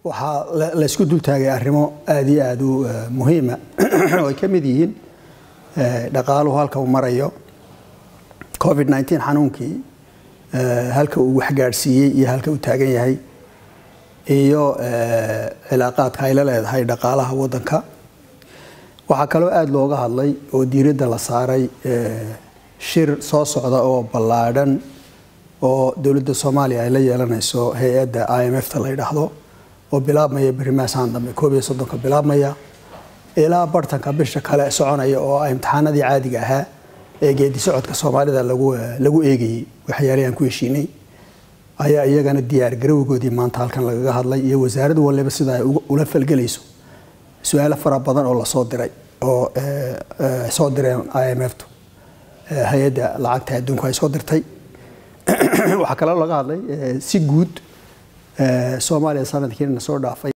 waxaa laysku dultaagay arrimo aada iyo aada u muhiima oo ay ka mid yihiin dhaqaaluhu halka uu marayo covid nneteen xanuunkii halka uu waxgaadhsiiyey iyo halka uu taagan yahay iyo cilaaqaadka ay la leedahay dhaqaalaha waddanka waxaa kaloo aada looga hadlay oo diiradda la saaray shir soo socda oo ballaadhan oo dowladda soomaaliya ay la yeelanayso hay-adda i m f ta la yidhaahdo oo bilaabmaya berimaasaan dambe koob iyo soddonka bilaabmaya ilaa bartanka bisha kale soconaya oo ah imtixaanadii caadiga ahaa ee geedi socodka soomaalida lagu lagu eegayey waxyaalihii aan ku heshiinay ayaa iyagana diyaar garowgoodii maanta halkan lagaga hadlay iyo wasaaraddu waliba sida ay ula falgelayso su-aalo fara badan oo lasoo diray oo soo direen i m f tu hay-adda lacagta adduunku ay soo dirtay waxaa kaloo laga hadlay si guud soomaaliya sanadkiina soo dhaafay